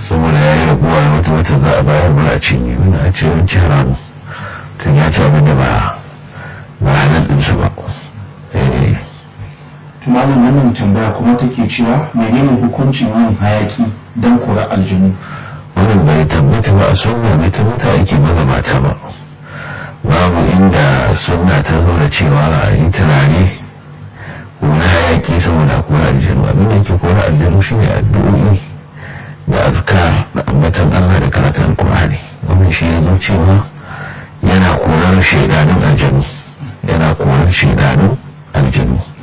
saboda ya yi rabuwa wata wata za a bayar ba a cinye wani a ce wani haramu tun ya ci abin da ba ba halal ɗinsa ba tumalin wannan tambaya kuma take cewa menene hukuncin yin hayaki don kura aljinu wannan bai tabbata ba a sunna bai tabbata ake magabata ba babu inda sunna ta zo da cewa a yi turare ko na hayaki saboda kora aljanu abin da ke kora aljanu shine addu'o'i da azkar da ambatan Allah da karatun alkur'ani wannan shi ya zo cewa yana korar shaidanun aljanu yana korar shaidanun aljanu